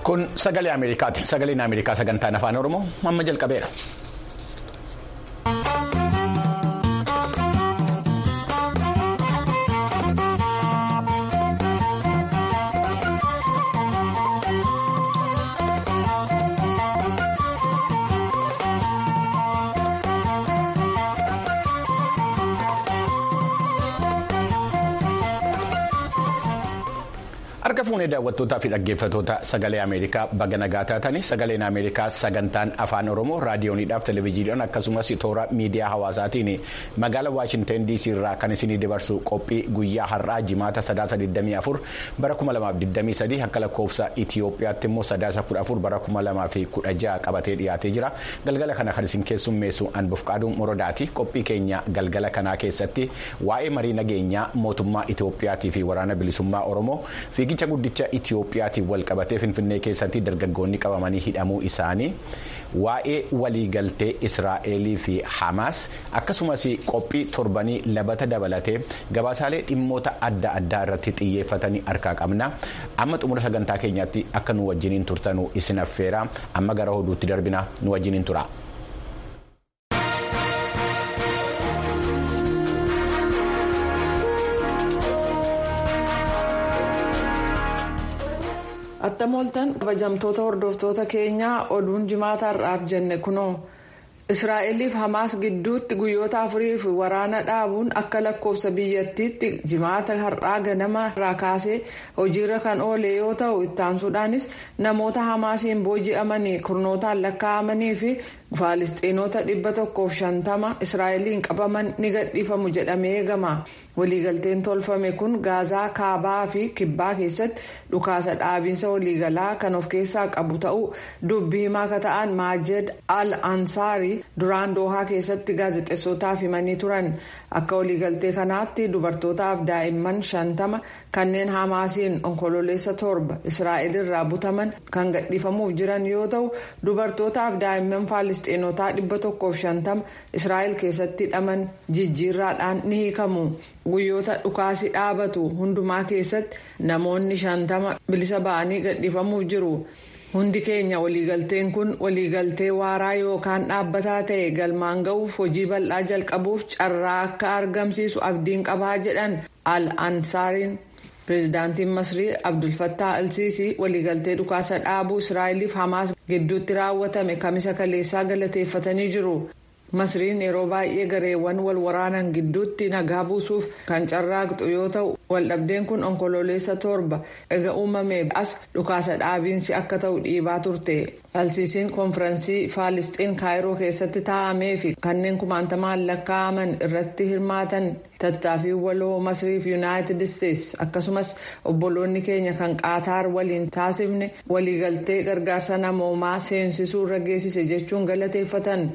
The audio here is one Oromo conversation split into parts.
Kun sagalee Ameerikaati. Sagaleen Ameerikaa sagantaan afaan Oromoo amma jalqabeera. Harka fuunee daawwattootaa fi dhaggeeffattoota sagalee Ameerikaa baga nagaa taatanii sagaleen Ameerikaa sagantaan afaan Oromoo raadiyooniidhaaf televezyiidhaan akkasumas toora miidiyaa hawaasaatiin magaalaa Waashinten DC irraa kan isinii dabarsu qophii guyyaa har'aa jimaata sadaasa 24 bara 2023 akka lakkoofsa Itiyoophiyaatti immoo sadaasa 14 bara 2016 qabatee dhiyaatee jira. Galgala kana kan isin keessummeessu Anbufqaaduun Morodaati. Qophii keenya galgala kanaa keessatti waa'ee marii nageenyaa mootummaa Itiyoophiyaatii fi waraana bilisummaa Oromoo fiigicha guddicha Itiyoophiyaatiin wal qabatee Finfinnee keessatti dargaggoonni qabamanii hidhamuu isaanii waa'ee waliigaltee Israa'elii fi Hamaas akkasumas qophii torbanii labata dabalatee gabaasaalee dhimmoota adda addaa irratti xiyyeeffatanii harkaa qabna amma xumura sagantaa keenyaatti akka nu wajjiniin turtanuu isin affeera amma gara oduutti darbina nu wajjiniin tura. attam ooltan kabajamtoota hordoftoota keenyaa oduun jimaata har'aaf jenne kunoo israa'eliif hamaas gidduutti guyyoota afuriif waraana dhaabuun akka lakkoofsa biyyattiitti jimaata har'aa ganama irraa kaasee hojiirra kan oole yoo ta'u ittaansuudhaanis namoota hamaasiin booji'amanii kurnootaan lakkaa'amanii fi faalistiinota dhibba tokkoof shantama israa'eliin qabaman ni gadhiifamu jedhamee eegama. waliigalteen tolfame kun gaazaa kaabaa fi kibbaa keessatti dhukaasa dhaabiinsa waliigalaa kan of keessaa qabu ta'uu dubbii himaa akka ta'an maajed al ansaarii duraan doohaa keessatti gaazexeessotaaf himanii turan akka waliigaltee kanaatti dubartootaaf daa'imman shantama kanneen hamaasiin onkololeessa torba israa'el irraa butaman kan gadhiifamuuf jiran yoo ta'u dubartootaaf daa'imman faalistiinotaa dhibba tokkoof shantama israa'el keessatti hidhaman jijjiirraadhaan ni hiikamu. guyyoota dhukaasi dhaabatu hundumaa keessatti namoonni shantama bilisa ba'anii gadhiifamuuf jiru hundi keenya waliigalteen kun waliigaltee waaraa yookaan dhaabbataa ta'e galmaan ga'uuf hojii bal'aa jalqabuuf carraa akka argamsiisu abdiin qabaa jedhan al ansaariin pireezidaantiin masrii abdulfattaa alsiisii waliigaltee dhukaasa dhaabuu israa'eliif hamaas gidduutti raawwatame kamisa kaleessaa galateeffatanii jiru. masriin yeroo baay'ee gareewwan wal waraanan gidduutti nagaa buusuuf kan carraaqxu yoo ta'u waldhabdeen kun onkololeessa torba ega uumamee as dhukaasa dhaabiinsi akka ta'u dhiibaa turte alsiisiin konfiraansii faalisxiin kaayiroo keessatti taa'amee fi kanneen kumaantamaan lakkaa'aman irratti hirmaatan tattaaffii waloo masriif yuunaayitid isteetsi akkasumas obboloonni keenya kan qaataar waliin taasifne waliigaltee gargaarsa namoomaa seensisuu irra geessise jechuun galateeffatan.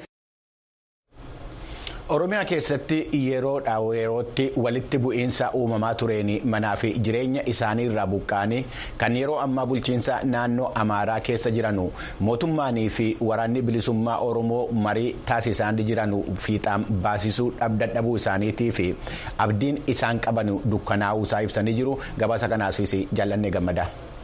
Oromiyaa keessatti yeroodha yerootti walitti bu'iinsa uumamaa tureen manaa fi jireenya isaanii irraa buqqa'anii kan yeroo ammaa bulchiinsa naannoo Amaaraa keessa jiranu mootummaanii fi waraanni bilisummaa Oromoo marii taasisaa jiran fiixaan baasisuu dadhabuu isaaniitii fi abdiin isaan qaban dukkanaa'uu isaa ibsanii jiru gabaasa kanaafis jaallanne gammada.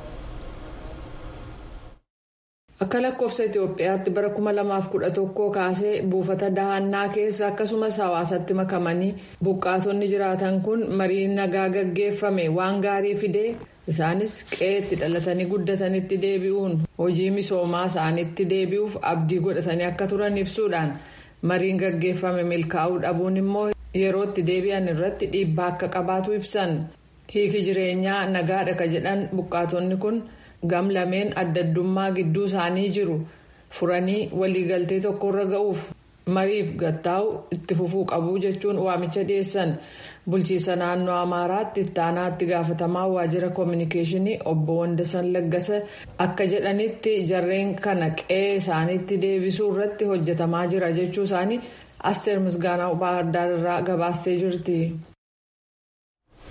akka lakkoofsa itiyoophiyaatti bara 2011 kaasee buufata dahannaa keessa akkasumas hawaasatti makamanii buqqaatonni jiraatan kun marii nagaa gaggeeffame waan gaarii fidee isaanis qe'eetti dhalatanii guddatanitti deebi'uun hojii misoomaa isaaniitti deebi'uuf abdii godhatanii akka turan ibsuudhaan mariin gaggeeffame milkaa'uu dhabuun immoo yerootti deebi'an irratti dhiibbaa akka qabaatu ibsan hiiki jireenyaa nagaadha ka jedhan buqqaatonni kun. gam lameen addaddummaa gidduu isaanii jiru furanii waliigaltee tokkorra ga'uuf mariif gattaa'u itti fufuu qabu jechuun waamicha dhiyeessan bulchiisa naannoo amaaraatti ittaanaatti gaafatamaa waajjira koominikeeshinii obbo Wandasan Laggasa akka jedhanitti jarreen kana qe'ee isaaniitti deebisuu irratti hojjetamaa jira jechuu isaanii asteer misgaanaa baardaar irraa gabaastee jirti.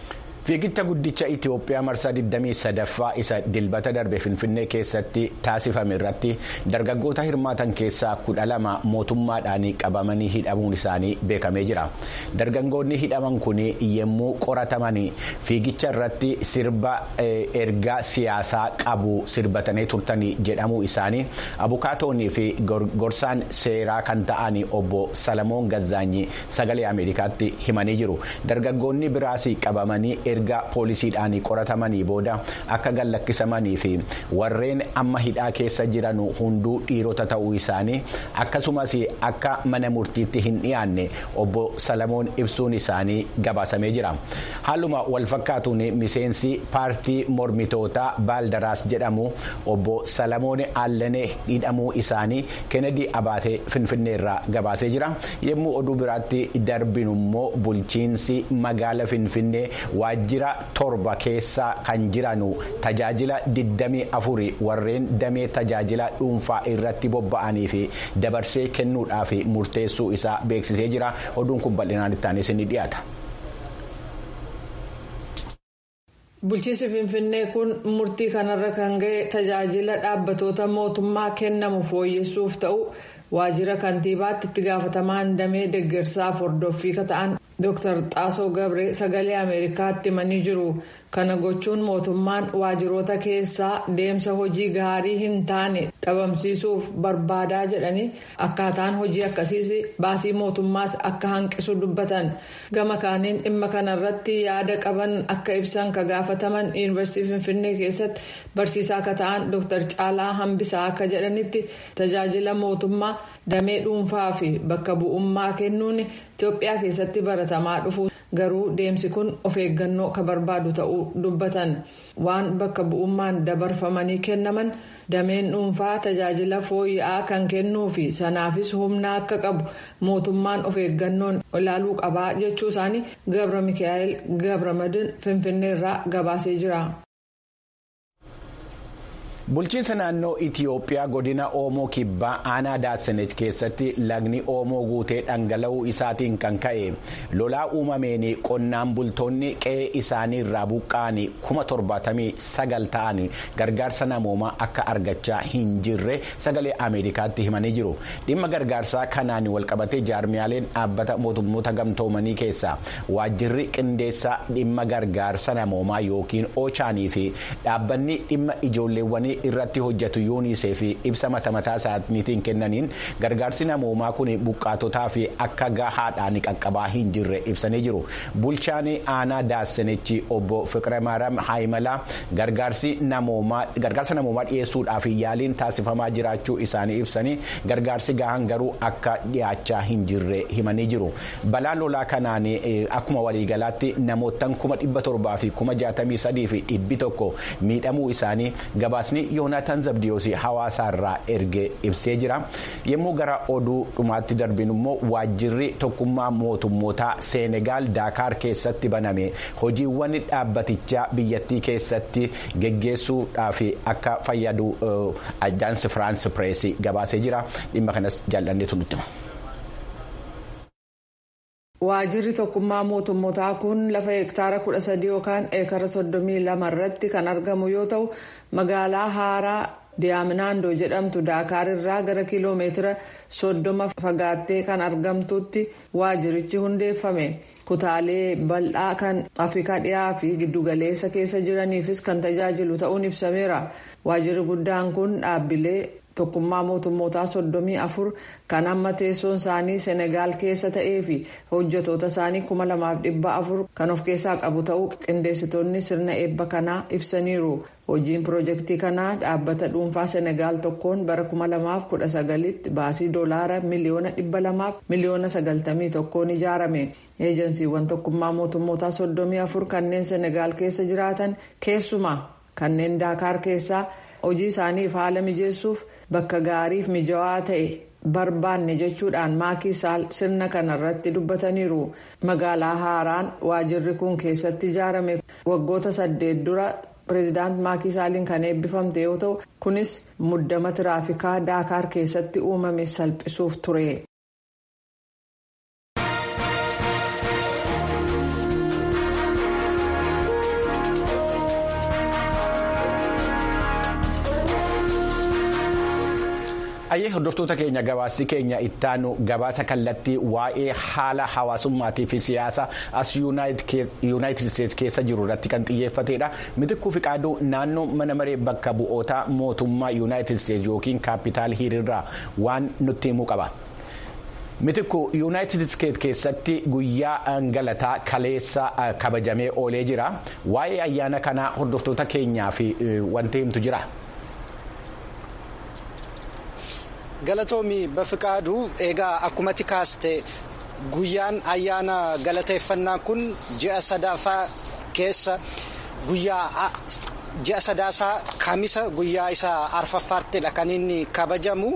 fiigicha guddicha itiyoophiyaa marsaa 23ffaa isa dilbata darbe finfinnee keessatti taasifame irratti dargaggoota hirmaatan keessaa kudha lama mootummaadhaan qabamanii hidhamuun isaanii beekamee jira dargaggoonni hidhaman kun yommuu qorataman fiigicha irratti sirba ergaa siyaasaa qabu sirbatanii turtanii jedhamuu isaanii abukaatoonnii fi gorsaan seeraa kan ta'an obbo salamoon gazzaanyi sagalee ameerikaatti himanii jiru dargaggoonni biraas qabamanii erga poolisiidhaan qoratamanii booda akka gallakkisamanii fi warreen amma hidhaa keessa jiran hunduu dhiirota ta'uu isaanii akkasumas akka mana murtiitti hin dhiyaanne obbo salamoon ibsuun isaanii gabaasamee jira haaluma walfakkaatuun miseensi paartii mormitootaa baaldaraas jedhamu obbo salamoon allanee hidhamuu isaanii kennedy abaatee finfinneerraa gabaasee jira yommuu oduu biraatti darbinummoo bulchiinsi magaala finfinnee waajjira torba keessa kan jiranu tajaajila 24 warreen damee tajaajila dhuunfaa irratti bobba'anii fi dabarsee kennuudhaaf murteessuu isaa beeksisee jira oduun kun bal'inaan ittaanis ni dhiyaata. bulchiinsi finfinnee kun murtii kanarra kan ga'e tajaajila dhaabbatoota mootummaa kennamu fooyyessuuf ta'u waajjira kantiibaatti itti gaafatamaan damee deeggarsaaf hordoffii ta'an dr xaasoo gabree sagalee ameerikaatti himanii jiru kana gochuun mootummaan waajjiroota keessaa deemsa hojii gaarii hin taane dhabamsiisuuf barbaadaa jedhanii akkaataan hojii akkasiis baasii mootummaas akka hanqisu dubbatan gama kaaniin dhimma kanarratti yaada qaban akka ibsan ka gaafataman yuunivarsiitii finfinnee keessatti barsiisaa akka ta'an dr caalaa hambisaa akka jedhanitti tajaajila mootummaa damee dhuunfaa fi bakka bu'ummaa kennuun itiyoophiyaa keessatti baratamaa dhufu garuu deemsi kun of eeggannoo ka barbaadu ta'uu dubbatan waan bakka bu'ummaan dabarfamanii kennaman dameen dhuunfaa tajaajila fooyya'aa kan kennuu fi sanaafis humna akka qabu mootummaan of eeggannoon ilaaluu qabaa jechuu isaanii gabra mikaa'el gabramadin finfinneerraa gabaasee jira. bulchiinsa naannoo itiyoophiyaa godina oomoo kibbaa aanaa daasenet keessatti lagni oomoo guutee dhangala'uu isaatiin kan ka'e lolaa uumameen qonnaan bultoonni qe'ee isaanii irraa buqqa'anii kuma torbaatamii sagal ta'an gargaarsa namoomaa akka argachaa hin jirre sagalee ameerikaatti himanii jiru dhimma gargaarsaa kanaan walqabatee jaarmiyaaleen dhaabbata mootummoota gamtoomanii keessaa waajjirri qindeessaa dhimma gargaarsa namoomaa yookiin oochaanii fi dhaabbanni dhimma ijoolleewwanii irratti hojjetu yuunisee fi ibsa mata mataa isaaniitiin kennaniin gargaarsi namoomaa kun buqqaatotaa fi akka gahaadhaan qaqqabaa hin jirre ibsanii jiru bulchaan aanaa daasenichi obbo fiqire maaram haayimalaa gargaarsa namoomaa dhiyeessuudhaaf yaaliin taasifamaa jiraachuu isaanii ibsanii gargaarsi gahaan garuu akka dhiyaachaa hin jirre himanii jiru balaa lolaa kanaan akkuma waliigalaatti namoottan kuma dhibba torbaa fi kuma jaatamii sadii fi dhibbi tokko miidhamuu isaanii gabaasni yoonaataan zabdiyoos hawaasaarraa erge ibsee jira yommuu gara oduu dhumaatti darbinu immoo waajjirri tokkummaa mootummootaa seenegaal daakaar keessatti baname hojiiwwan dhaabbatichaa biyyattii keessatti geggeessuudhaaf akka fayyadu ajaansi firaans pireesii gabaasee jira dhimma kanas jaalladheetu nutti hima. waajjirri tokkummaa mootummootaa kun lafa hektaara 13 yookaan eekara 32 irratti kan argamu yoo ta'u magaalaa haaraa diyaaminaandoo jedhamtu daakaar irraa gara kiiloomeetira 30 fagaattee kan argamtutti waajjirichi hundeeffame kutaalee bal'aa kan afrikaa dhiyaa fi giddugaleessa keessa jiraniifis kan tajaajilu ta'uun ibsameera waajjirri guddaan kun dhaabbilee. tokkummaa mootummootaa soddomii afur kan amma teessoon isaanii senegaal keessa ta'ee fi hojjetoota isaanii kuma lamaaf dhibba afur kan of keessaa qabu ta'uu qindeessitoonni sirna eebba kanaa ibsaniiru hojiin piroojeektii kanaa dhaabbata dhuunfaa senegaal tokkoon bara kuma lamaaf kudha sagalitti baasii doolaara miliyoona dhibba lamaaf miliyoona sagaltamii tokkoon ijaarame eejensiiwwan tokkummaa mootummootaa soddomii afur kanneen senegaal keessa jiraatan keessumaa kanneen daakaar keessaa. hojii isaaniif haala mijeessuuf bakka gaariif mijawaa ta'e barbaanne jechuudhaan maakii saal sirna kanarratti dubbataniiru magaalaa haaraan waajjirri kun keessatti ijaarame waggoota saddeet dura pireezidaant maakii saaliin kan eebbifamte yoo ta'u kunis muddama tiraafikaa daakaar keessatti uumame salphisuuf ture. Ayyee hordoftoota keenya gabaasni keenya ittaanu gabaasa kallattii waa'ee haala hawaasummaatii fi siyaasa as yuunaayitid isteetsi keessa jiru irratti kan xiyyeeffatedha. Mitikkuu Fiqaaduu naannoo mana maree bakka bu'oota mootummaa yuunaayitid isteetsi yookiin kaapitaal hiriirraa waan nutti himuu qaba. Mitikku yuunaayitid isteetsi keessatti guyyaa galataa kaleessa kabajamee oolee jira. Waa'ee ayyaana kanaa hordoftoota keenyaa fi wanti himtu jira. Galatoomi Bafiqaaduu egaa akkumatti kaaste guyyaan ayyaana galateeffannaa kun ji'a sadaafaa keessa guyyaa ji'a sadaasaa kamisa guyyaa isaa arfaffaartidha kan inni kabajamu.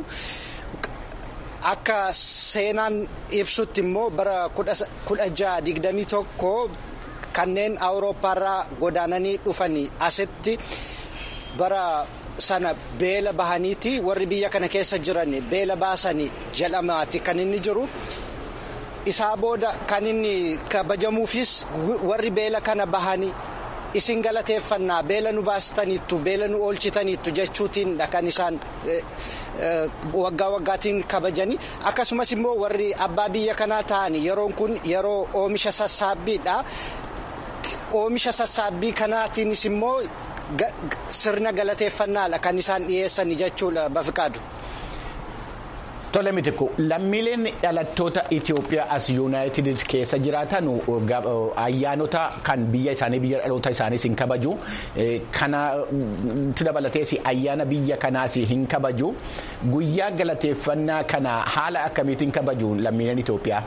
Akka seenaan ibsutti immoo bara kudha jaha digdamii tokko kanneen awurooppaarraa godaananii dhufanii asitti bara sana beela bahaniiti warri biyya kana keessa jiran beela baasanii jedhamaati kan inni jiru. Isaa booda kan inni kabajamuufis warri beela kana bahanii isin galateeffannaa beela nu baastaniittu beela nu oolchitaniittu jechuutiinidha kan isaan waggaa waggaatiin kabajanii akkasumas immoo warri abbaa biyya kanaa ta'anii yeroon kun yeroo oomisha sassaabbiidha. Oomisha sassaabbii kanaatiinis immoo sirna galateeffannaadha kan isaan dhiyeessan jechuudha bafiqaadu. Tole mitikku lammiileen dhalattoota Itoophiyaa as yuunaayitid keessa jiraatan ayyaanota kan biyya isaanii biyya dhaloota isaaniis hin kabaju kanatti dabalatees ayyaana biyya kanaas hin kabaju guyyaa galateeffannaa kana haala akkamiitiin kabaju lammiileen Itoophiyaa.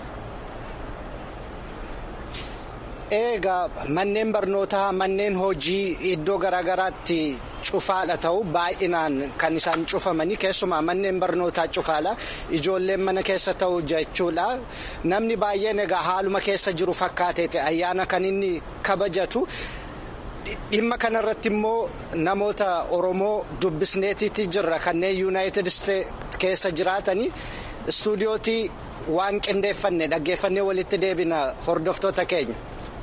Egaa manneen barnootaa manneen hojii iddoo garaagaraatti cufaadha ta'u baay'inaan kan isaan cufamanii keessumaa manneen barnootaa cufaadha ijoolleen mana keessa ta'u jechuudha namni baay'een egaa haaluma keessa jiru fakkaateeti ayyaana kan inni kabajatu. Dhimma kanarratti immoo namoota Oromoo dubbisneetiitti jirra kanneen yuunaayitid isteetsi keessa jiraatanii istuudiyootii waan qindeeffanne dhaggeeffannee walitti deebina hordoftoota keenya.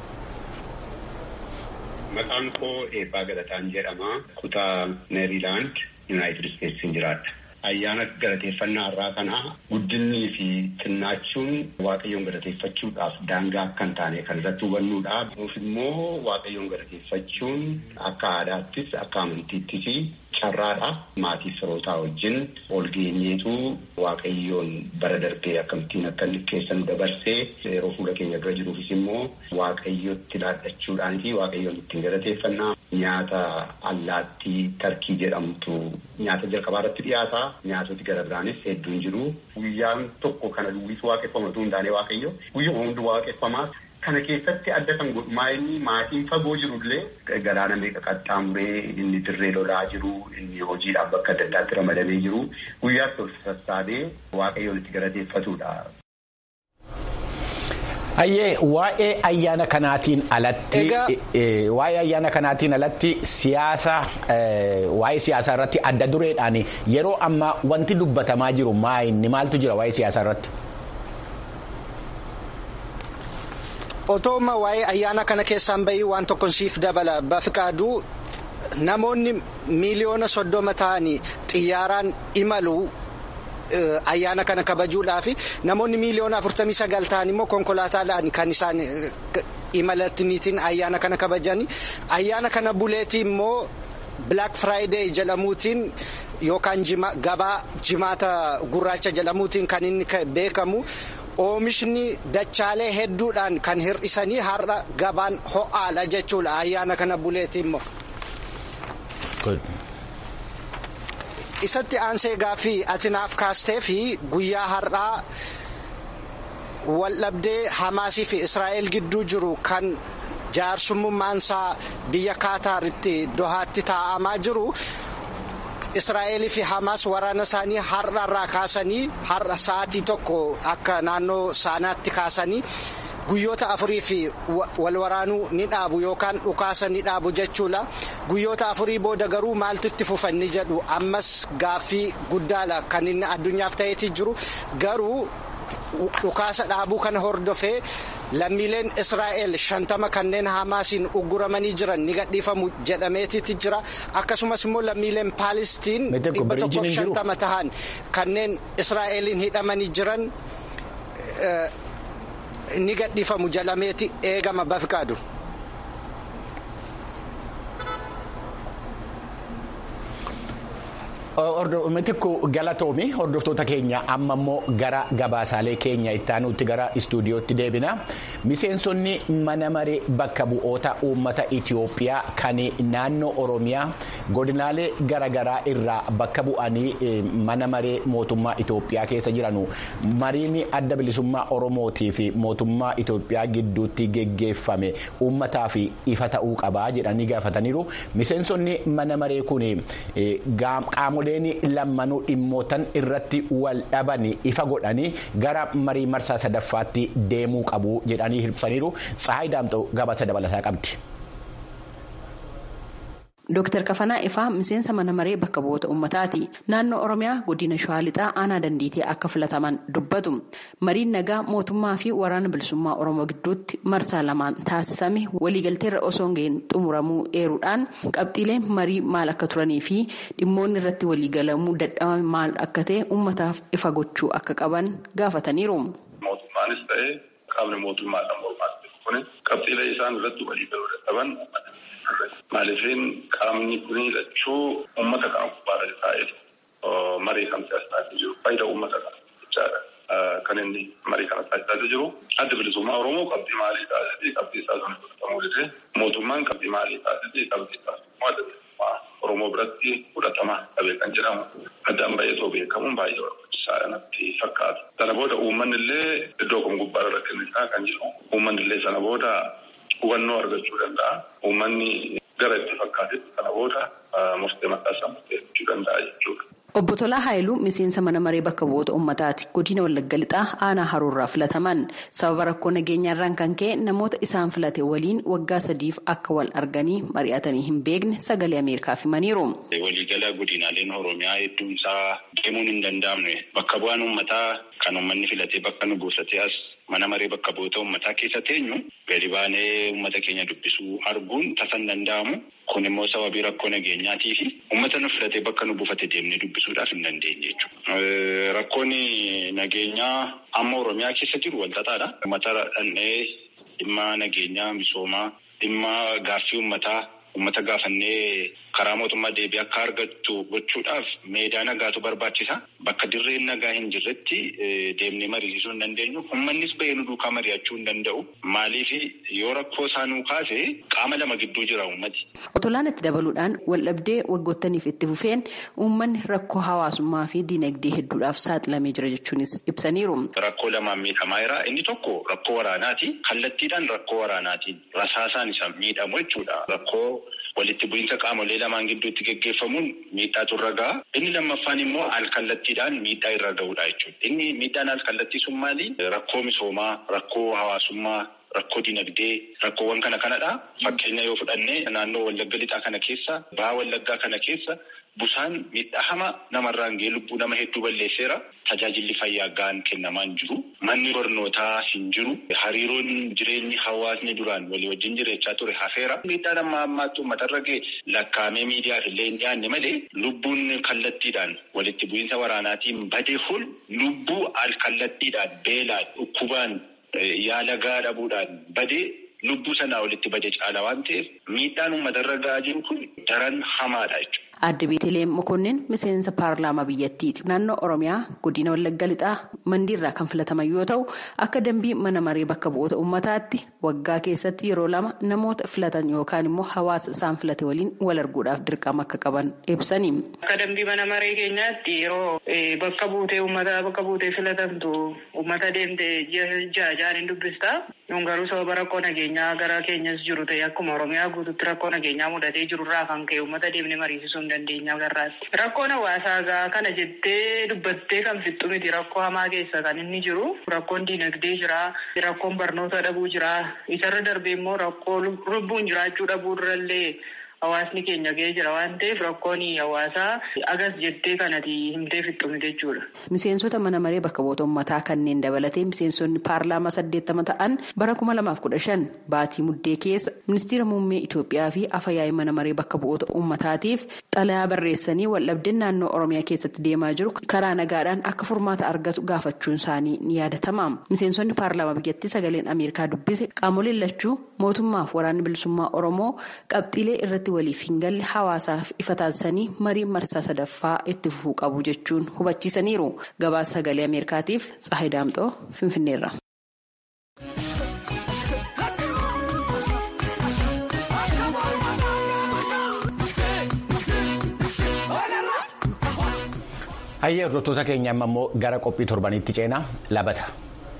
Maqaan koo Eebbaa Galataan jedhama. Kutaa Meeriilaand, Yuunaayitid Isteetsiin jiraadha. Ayyaana galateeffannaa irraa kana guddinnii fi xinnaachuun waaqayyoon galateeffachuudhaaf daangaa akka hin taane kan irratti hubannuudha. Nuuf immoo waaqayyoon galateeffachuun akka aadaattis akka amantiittis carraadha. Maatii firootaa wajjin ol geenyeetu waaqayyoon bara darbee akkamittiin akka inni keessa nu dabarsee yeroo fuula keenya dura jiruufis immoo waaqayyotti laadhachuudhaan fi waaqayyoon ittiin galateeffannaa nyaata allaattii tarkii jedhamtu nyaata jalqabaa irratti dhiyaata. Nyaatoti gara biraanis hedduun jiru. Guyyaan tokko kana duwwisu waaqeffamatu hundaanee waaqayyo guyyuma hundi waaqeffamaa. Kana keessatti adda kan godhu maayinni maatiin fagoo jirullee galaana meeqa qaxxaamuree inni dirree lolaa jiru inni hojiidhaaf bakka adda addaatti ramadamee jiru guyyaatti ol sassaabee waaqayyoon itti galateeffatudha. Hayyee waa'ee ayyaana kanaatiin alatti waa'ee ayyaana kanaatiin alatti siyaasa waa'ee siyaasaa irratti adda dureedhaan yeroo ammaa wanti dubbatamaa jiru maayinni maaltu jira waa'ee siyaasaa irratti. Otooma waa'ee ayyaana kana keessaan bahii waan tokko siif dabala bafiqaaduu namoonni miiliyoona soddoma ta'anii xiyyaaraan imalu. ayyaana kana kabajuudhaaf namoonni miiliyoona afurtamii sagal ta'an immoo konkolaataadhaan kan isaan imalatiniitiin ayyaana kana kabajani ayyaana kana buleetii immoo black friday jedhamuutiin yookaan gabaa jimaata gurraacha jedhamuutiin kan inni beekamu oomishni dachaalee hedduudhaan kan hir'isanii har'a gabaan ho'aadha jechuudha ayyaana kana buleetii immoo. isatti aansee gaaffii ati naaf kaastee fi guyyaa har'aa waldhabdee hamaasii fi israa'el gidduu jiru kan jaarsummaansaa biyya kaataaritti dohaatti taa'amaa jiru israa'elii fi hamaas waraana isaanii har'arraa kaasanii har'a sa'aatii tokko akka naannoo saanaatti kaasanii. guyyoota afurii fi wal waraanuu ni dhaabu yookaan dhukaasa ni dhaabu jechuudha guyyoota afurii booda garuu maaltu itti fufa ni jedhu ammas gaaffii guddaadha kan inni addunyaaf ta'eeti jiru garuu dhukaasa dhaabuu kana hordofee lammiileen israa'el shantama kanneen hamaasiin ugguramanii jiran ni gadhiifamu jedhameetitti jira akkasumas immoo lammiileen paalistiin dhibba tokkoof shantama tahan kanneen israa'eliin hidhamanii jiran ni gadhiifamu jedhameeti eegama bafqaadu. Mitikku galatoomi hordoftoota keenya amma immoo gara gabaasaalee keenya itti aanutti gara istuudiyootti deebina. Miseensonni mana maree bakka bu'oota uummata Itoophiyaa kan naannoo Oromiyaa godinaalee garaagaraa irraa bakka bu'anii mana maree mootummaa Itoophiyaa keessa jiranu mariin adda bilisummaa Oromootii fi mootummaa Itoophiyaa gidduutti geggeeffame uummataa fi ifa ta'uu qabaa jedhanii gaafataniiru. Miseensonni mana maree kun qaamolee. lammanuu dhimmootan irratti wal dhaban ifa godhanii gara marii marsaa sadaffaatti deemuu qabu jedhanii ibsaniiru Tsahaay Daamxoo gabaasa dabalataa qabdi. Dooktar Kafanaa Ifaa miseensa mana maree bakka bu'oota uummataati. Naannoo Oromiyaa godina Shawaa Lixaa aanaa dandiitee akka filataman dubbatu. Mariin nagaa mootummaa fi waraana bilisummaa Oromoo gidduutti marsaa lamaan taasisame waliigalteerra osoo hin xumuramuu eeruudhaan qabxiileen marii maal akka turanii fi dhimmoonni irratti waliigalamuu dadhabame maal akka ta'e uummataaf ifa gochuu akka qaban gaafataniiru. Mootummaanis ta'ee qaamni mootummaadhaan mormaatti kun qabxiilee isaan irratti waliigaluu dadhaban Maaliifin qaamni kun lachuu uummata kana gubbaarra taa'eef marii kan taasisaa jiru faayidaa uummata kana jechaadha. Kan inni marii kana taasisaa jiru adda bilisummaa Oromoo qabxii maalii taasisee qabxii isaa sana fudhatamuu dide mootummaan qabxii maalii taasisee qabxii taasifamuu adda bilisummaa Oromoo biratti fudhatama dhabee kan jedhamu addaan baay'atoo beekamuun baay'ee barbaachisaadha natti fakkaata. Sana booda uummanni illee iddoo kun gubbaarra rakkinnisaa kan jiru uummanni illee sana booda hubannoo argachuu danda'a. Uummanni gara itti fakkaatetti kana booda murtee mataa isaa murteeffachuu danda'a jechuudha. Obbo Tolaa Haayiluu miseensa mana maree bakka bu'oota uummataati. Godina Wallagga Lixaa aanaa haruurraa filataman. Sababa rakkoo nageenyaarraan kan ka'e namoota isaan filate waliin waggaa sadiif akka wal arganii mari'atanii hin beekne sagalee Ameerikaaf himaniiru. Waliigala godinaaleen Oromiyaa hedduun isaa deemuun hin danda'amne bakka bu'aan uummataa kan uummanni filatee bakka nu buusatee as mana maree bakka bu'oota uummataa keessa teenyu gadi baanee uummata keenya dubbisuu arguun tasa hin danda'amu. Kun immoo sababii rakkoo nageenyaatii fi uummata nu filatee bakka nu buufate deemnee dubbisuudhaaf hin dandeenye jechuudha. Rakkoon nageenyaa amma Oromiyaa keessa jiru walxaxaadha. Uummata dhandhee dhimma nageenyaa misoomaa dhimma gaaffii uummataa uummata gaafannee karaa mootummaa deebii akka argattu gochuudhaaf meedaa nagaatu barbaachisa. Bakka dirreen nagaa hin jirretti deemnee mariisisuu hin dandeenyu. Uummannis bahee nu duukaa mari'achuu hin danda'u. Maaliif yoo rakkoo isaanuu kaase qaama lama gidduu jira uummati. Otolaan itti dabaluudhaan waldhabdee waggoottaniif itti fufeen uummanni rakkoo hawaasummaa fi diinagdee hedduudhaaf saaxilamee jira jechuunis ibsaniiru. Rakkoo lamaan miidhamaa jira. Inni tokko rakkoo waraanaati. Kallattiidhaan rakkoo waraanaatiin rasaasaan isa miidhamu jechuudha. Rakkoo walitti bu'iinsa qaamolee lamaan gidduutti geggeeffamuun miidhaatu irra gaha. Inni lammaffaan immoo alkallattiidhaan miidhaa irra gahudha jechuudha. Inni miidhaan alkallattii sun maali? Rakkoo misoomaa, rakkoo hawaasummaa, rakkoo dinagdee, rakkoowwan kana kanadha. Fakkeenya yoo fudhanne naannoo Wallagga Lixaa kana keessa, baha Wallaggaa kana keessa busaan miidhaa hama namarraan ga'ee lubbuu nama hedduu balleesseera. Tajaajilli fayyaa ga'aan kennamaa hin jiru. Manni barnootaa hin jiru. Hariiroon jireenyi hawaasni duraan walii wajjin jiraachaa ture hafeera. Miidhaan amma ammaatti uummatarra ga'e lakkaa'amee miidiyaaf illee hin dhiyaanne malee lubbuun kallattiidhaan walitti bu'iinsa waraanaatiin badee hol lubbuu alkallattiidhaan beelaan dhukkubaan yaala gahaa dhabuudhaan badee lubbuu sanaa walitti badee caala waan ta'eef miidhaan uummatarra ga'aa jiru kun daran hamaadha jechuudha. Aadde Beeteleem Mokonnin miseensa paarlaamaa biyyattiiti. Naannoo Oromiyaa godina Wallagga Lixaa mandiirraa kan filataman yoo ta'u akka dambii mana maree bakka bu'oota uummataatti waggaa keessatti yeroo lama namoota filatan yookaan immoo hawaasa isaan filate waliin wal arguudhaaf dirqama akka qaban ibsani. Akka dambii mana maree keenyaatti yeroo bakka buutee uummataa bakka buutee filatamtu uummata deemte jaha ja'an hin dubbista. Nun garuu sababa rakkoo nageenyaa gara keenyas jiru ta'e akkuma Oromiyaa guututti rakkoo nageenyaa mudatee jirurraa kan ka'e uummata deemnee mariisisuu hin dandeenya garraatti. Rakkoon hawaasaa gaa kana jettee dubbattee kan fixxu miti rakkoo hamaa keessa kan inni jiru. Rakkoon diinagdee jira. Rakkoon barnoota dhabuu jira. Isarra darbee immoo rakkoo lubbuun jiraachuu dhabuu irrallee hawaasni keenya ga'ee jira waan ta'eef rakkoon hawaasaa agas jettee kanati himtee fixxumte jechuudha. Miseensota mana maree bakka bu'oota uummataa kanneen dabalatee miseensonni paarlaamaa saddeettama ta'an bara kuma lamaaf kudha shan baatii muddee keessa ministeera muummee Itoophiyaa fi afyaa'ii mana maree bakka bu'oota uummataatiif xalayaa barreessanii waldhabdeen naannoo Oromiyaa keessatti deemaa jiru karaa nagaadhaan akka furmaata argatu gaafachuun isaanii ni yaadatama. Miseensonni paarlaamaa biyyattii sagaleen Ameerikaa dubbise qaamoleen lachuu mootummaaf waraanni bilisummaa Oromoo qabxiilee irratti waliif hin galle hawaasaaf ifa taasisanii marii marsaa sadaffaa itti fufuu qabu jechuun hubachiisaniiru. Gabaasa sagalee Ameerikaatiif Tsahayi Daamxoo Finfinneerra. Hayyee hordoftoota keenya amma immoo gara qophii torbaniitti ceenaa labata.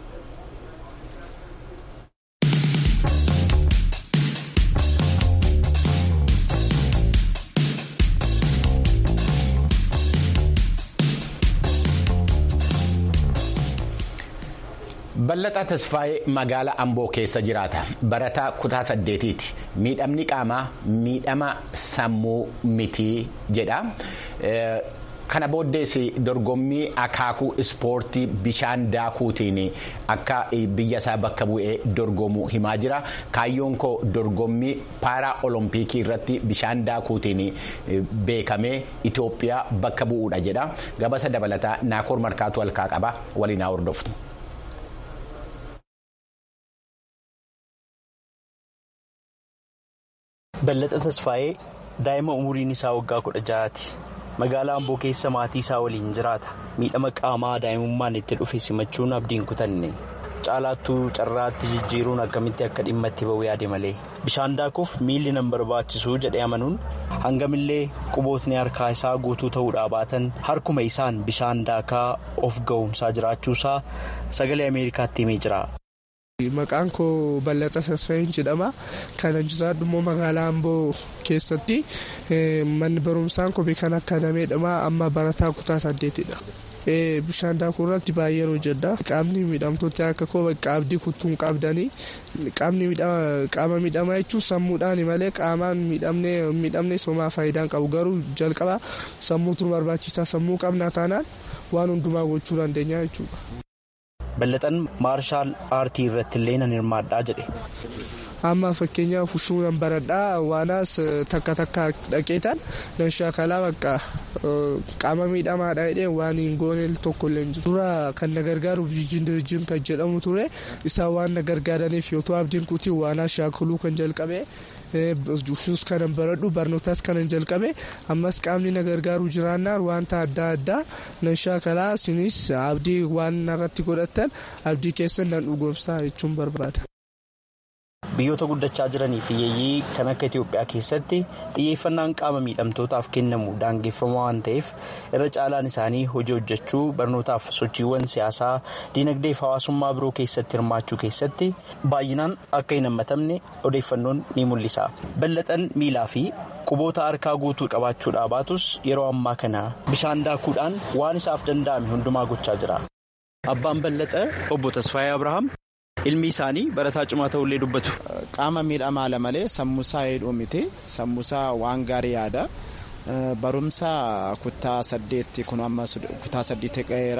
Ballataa Tasfaayee magaalaa Amboo keessa jiraata. Barataa kutaa saddeetiiti. Miidhamni qaamaa miidhama sammuu mitii jedha. Kana booddees dorgommii akaakuu ispoortii bishaan daakuutiin akka biyya isaa bakka bu'ee dorgomu himaa jira. Kaayyoon koo dorgommii paaraa olompikii irratti bishaan daakuutiin beekamee Itoophiyaa bakka bu'uudha jedha. Gabasa dabalataa Naakoor Markaatu halkaa qaba. Waliin haa hordoftu. Ballataa Tasfaayee daa'ima umuriin isaa waggaa kudha ja'aati. Magaalaa Amboo keessa maatii isaa waliin jiraata. Miidhama qaamaa daa'imummaan itti dhufe simachuun abdiin kutanne. Caalaattuu carraatti jijjiiruun akkamitti akka dhimma itti ba'u yaade malee. Bishaan daakuuf miilli nan barbaachisu jedhee amanuun hangamillee qubootni harkaa isaa guutuu ta'uudhaa baatan harkuma isaan bishaan daakaa of ga'umsaa jiraachuusaa sagalee Ameerikaatti himee jira. Maqaan koo Ballataa Tasfaayeen jedhama. Kana jiraadhu immoo magaalaa Amboo keessatti manni barumsaan kophee kan akkadameedha. Amma barataa kutaa saddeetidha. Bishaan daakuu irratti baay'een hojjedha. Qaamni miidhamtoota akka koo abdii kuttuun qabdanii qaama miidhamaa jechuun sammuudhaan malee qaamaan miidhamne somaa faayidaan qabu garuu jalqaba sammuutu barbaachisaa sammuu qabna taanaan waan hundumaa gochuu dandeenya jechuudha. Ballataan maarshaal aartii irratti illee nan hirmaadhaa jedhe. Amma fakkeenyaaf fushuu nan baradhaa waanaas takka takka dhaqeetan nan shaakalaa bakka qaama miidhamaadha jedhee waan hin goone tokko illee jiru. Dura kan na gargaaruuf jijjiin kan jedhamu ture isaan waan na gargaaraniif yoo ta'u abdiin kutii waanaa shaakaluu kan jalqabe. Fushus kanan baradhu barnootaas kanan jalqabe ammas qaamni na gargaaru jiraannaan wanta adda addaa nan shaakalaa isinis abdii waan narratti godhatan abdii keessan nan dhugoomsaa jechuun barbaada. Biyyoota guddachaa jiranii fi hiyyeeyyii kan akka Itoophiyaa keessatti xiyyeeffannaan qaama miidhamtootaaf kennamu daangeffamaa waan ta'eef irra caalaan isaanii hojii hojjechuu barnootaaf sochiiwwan siyaasaa diinagdee fi hawaasummaa biroo keessatti hirmaachuu keessatti baay'inaan akka hin hammatamne odeeffannoon ni mul'isa. Ballataan miilaa fi quboota harkaa guutuu qabaachuudhaa baatus yeroo ammaa kana bishaan daakuudhaan waan isaaf danda'ame hundumaa gochaa jira. Abbaan Ballataa obbo Tasfaayee Abrahaam. ilmi isaanii barataa cimaa ta'ullee dubbatu. Qaama miidhamaa ala malee sammuusaa hedduu miti sammuusaa waan gaarii yaada barumsa kutaa saddeetti kun amma kutaa saddeetti ga'eera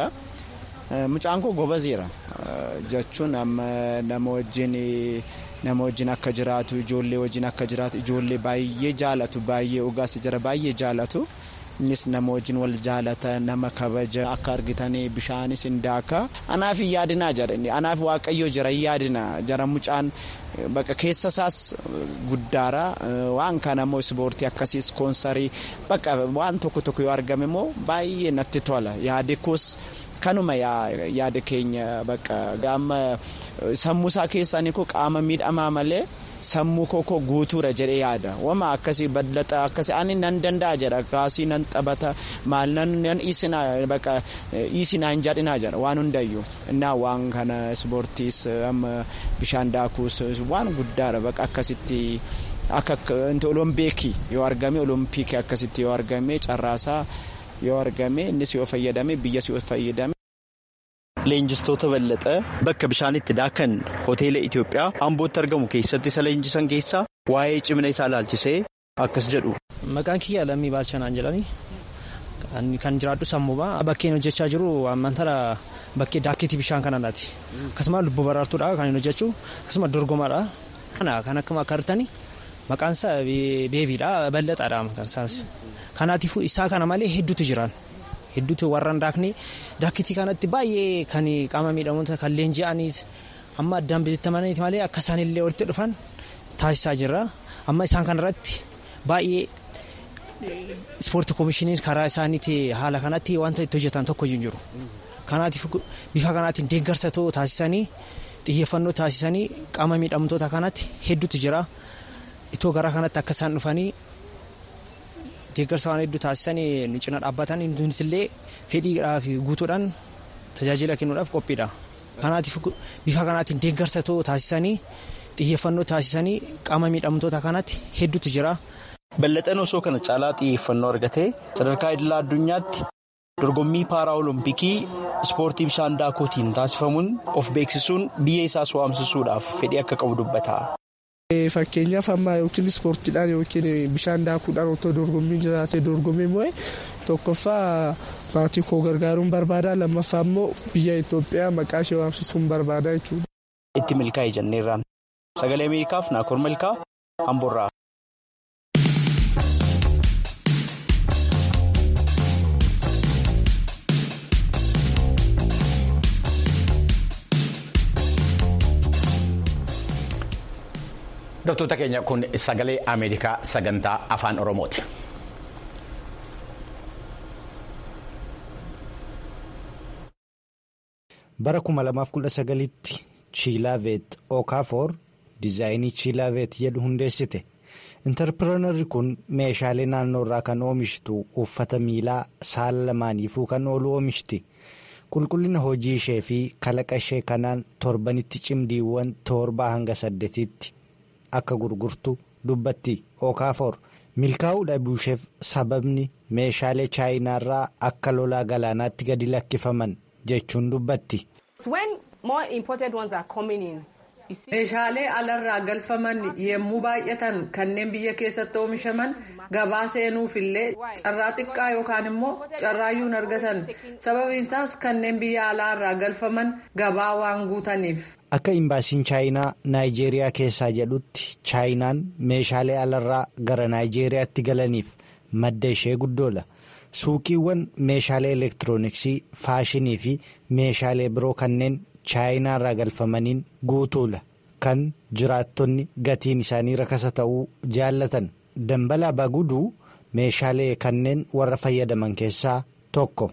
mucaan koo gobazeera jechuun amma nama wajjin nama wajjin akka jiraatu ijoollee wajjin akka jiraatu ijoollee baay'ee jaalatu baay'ee ogaas jira baay'ee jaalatu. innis nama wajjin wal jaalata nama kabaja akka argitanii bishaanis hin daaka anaaf hin yaadinaa jedhani anaaf waaqayyo jira hin yaadina jara mucaan bakka keessa isaas guddaara waan kana immoo ispoortii akkasiis koonsarii bakka waan tokko tokko yoo argame immoo baay'ee natti tola yaade koos kanuma yaada keenya bakka gaama sammuusaa keessanii koo qaama miidhamaa malee. sammuu koo guutuura jedhee yaada wama akkasii ballaxaa akkasii ani nan danda'a jedha kaasii nan taphata maal nan isinaa bakka isinaa hin jedhinaa jedha waan hundayyuu innaa waan kana ispoortiis amma bishaan daakuus waan guddaadha bakka akkasitti akka olompiikii yoo argame olompiikii akkasitti yoo argame carraasaa yoo argame innis yoo fayyadame biyyas yoo fayyadame. Leenjistoota ballaxaa bakka bishaanitti daakan hoteela Itoophiyaa Ambootti argamu keessatti isa leenjisan keessaa waa'ee cimina isaa ilaalchisee akkas jedhu. Maqaan kiyya lammii baalchanaan jedhani kan jiraadhu sammuuba bakkeen hojjechaa jiru amantara bakkee daakkiitii bishaan kanarraati akkasuma lubbuu baraartuudha kan hin hojjechu akkasuma dorgomaadha kan akkuma akka argitani maqaan isaa beebiidha bal'aadha maqaan isaas kanaatiifuu isaa kana malee hedduutu jiran hedduutu warra hin daakne daakkiitii kanatti baay'ee kan qaama miidhamoota kan leenji'aniit amma addaan bilitamaniit malee akka isaanillee walitti dhufan taasisaa jirra amma isaan kanarratti baay'ee. ispoortii koomishiniin karaa isaaniitti haala kanatti wanta itti hojjetan tokko hin jiru kanaatiif bifa kanaatiin deeggarsa taasisanii xiyyeeffannoo taasisanii qaama miidhamtoota kanatti hedduutu jira itoo gara kanatti akka isaan dhufanii deeggarsa waan hedduu taasisanii nu cina dhaabbatan nutillee fedhiidhaa fi guutuudhaan tajaajila kennuudhaaf qophiidha kanaatiif bifa kanaatiin deeggarsa taasisanii xiyyeeffannoo taasisanii qaama miidhamtoota kanatti hedduutu jira. Ballaxeen osoo kana caalaa xiyyeeffannoo argatee sadarkaa idilaa addunyaatti dorgommii paaraa olompikii ispoortii bishaan daakootiin taasifamuun of beeksisuun biyya isaas waamsisuudhaaf fedhii akka qabu dubbata. Fakkeenyaaf amma yookiin ispoortiidhaan yookiin bishaan daakuudhaan otoo dorgommiin jiraate dorgommii moo'e tokkoffaa maatii koo gargaaruun barbaada lammaffaa immoo biyya Itoophiyaa maqaa ishee waamsisuun barbaada jechuudha. Itti milkaa'e jenneerraan sagalee Ameerikaaf Naakoor Malkaa Amboorraa. Hordoftoota keenya kun sagalee Ameerikaa sagantaa afaan Oromooti. Bara 2019tti Chiilaaveet Okaafoor diizaayinii Chiilaaveet jedhu hundeessite. Intarpiroonarri kun meeshaalee naannoo irraa kan oomishtu uffata miilaa saala lamaaniifuu kan oolu oomishti. Qulqullina hojii ishee fi kalaqa ishee kanaan torbanitti cimdiiwwan torbaa hanga saddeetitti. akka gurgurtu dubbatti okaafoor milkaa'uu dhabuusheef sababni meeshaalee chaayinaarraa akka lolaa galaanaatti gadi lakkifaman jechuun dubbatti. meeshaalee alarraa galfaman yemmuu baay'atan kanneen biyya keessatti oomishaman gabaa seenuufillee carraa xiqqaa yookaan immoo carraayyuun argatan sababiinsaas kanneen biyya alaarraa galfaman gabaa waan guutaniif. Akka imbaasiin chaayinaa naayijeeriyaa keessaa jedhutti chaayinaan meeshaalee alarraa gara naayijeeriyaatti galaniif madda ishee guddoola. Suuqiiwwan meeshaalee elektirooniksii, faashinii fi meeshaalee biroo kanneen chaayinaarraa galfamaniin guutuula. Kan jiraattonni gatiin isaanii rakasa ta'uu jaallatan. Dambalaa Baguduu meeshaalee kanneen warra fayyadaman keessaa tokko.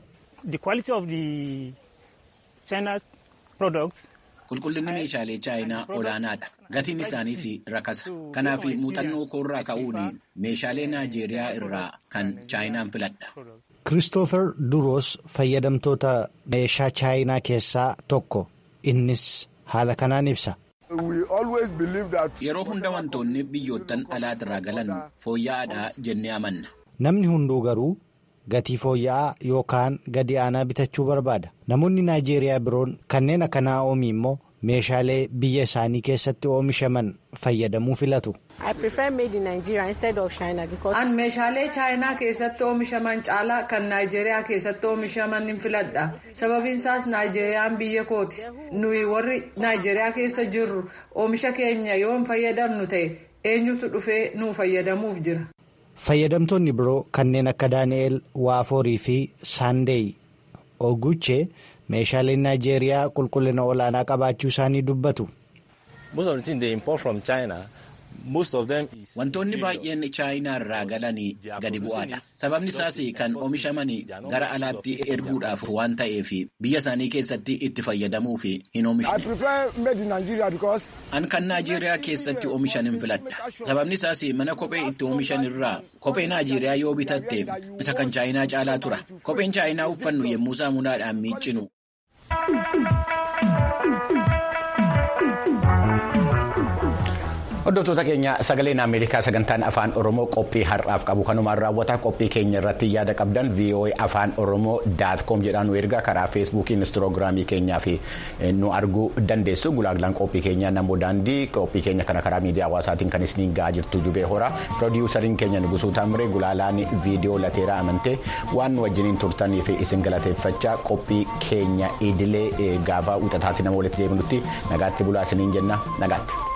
Qulqullinni meeshaalee chaayinaa olaanaadha. Gatiin isaaniis rakasa. Kanaaf muuxannoo koorraa ka'uun meeshaalee Naayijeeriyaa irraa kan chaayinaan filadha. Kiristoofer Duroos fayyadamtoota meeshaa chaayinaa keessaa tokko. Innis haala kanaan ibsa. Yeroo hunda wantoonni biyyoottan alaatirraa galan fooyya'aadha jennee amanna. Namni hunduu garuu gatii fooyya'aa yookaan gadi aanaa bitachuu barbaada. Namoonni Naayijeeriyaa biroon kanneen akka naa'omii immoo meeshaalee biyya isaanii keessatti oomishaman fayyadamuu filatu. An meeshaalee chaayinaa keessatti oomishaman caalaa kan Naayijeeriyaa keessatti oomishaman hin filadha. Sababiinsaas Naayijeeriyaan biyya kooti. Nuyi warri Naayijeeriyaa keessa jirru oomisha keenya yoo hin fayyadamnu ta'e eenyutu dhufee nuu fayyadamuuf jira. Fayyadamtoonni biroo kanneen akka Daani'eel Waaforii fi Saandeey Oguchee meeshaaleen Naayijeeriyaa qulqullina olaanaa qabaachuu isaanii dubbatu. Wantoonni baay'een chaayinaa irraa galanii gadi bu'aadha. Sababni isaas kan oomishaman gara alaatti erguudhaaf waan ta'eef biyya isaanii keessatti itti fayyadamuuf hin oomishne. An kan Naayijeeriyaa keessatti oomishan hin filadha. Sababni isaas mana kophee itti oomishan irraa kophee Naayijeeriyaa yoo bitatte isa kan chaayinaa caalaa tura. Kopheen chaayinaa uffannu yommuu saamunaadhaan miiccinu. Hordoftoota keenya sagaleen Ameerikaa sagantaan afaan Oromoo qophii har'aaf qabu kanumaan raawwata qophii keenya irratti yaada qabdan VOA afaan Oromoo daat koom jedhaan nu ergaa karaa feesbuukii instaagiraamii keenyaa fi nu arguu dandeessu gulaalaan qophii keenyaa namoo daandii qophii keenya kana karaa miidiyaa hawaasaatiin kan isiniin ga'aa jirtu jubee horaa piroodiwusariin keenya nugusuu taamree gulaalaan viidiyoo lateeraa amantee waan nu wajjiniin turtanii fi isin galateeffachaa qophii keenya idilee gaafa wixataatti nama walitti deebinutti nagaatti bulaa isiniin jenna nagaatti.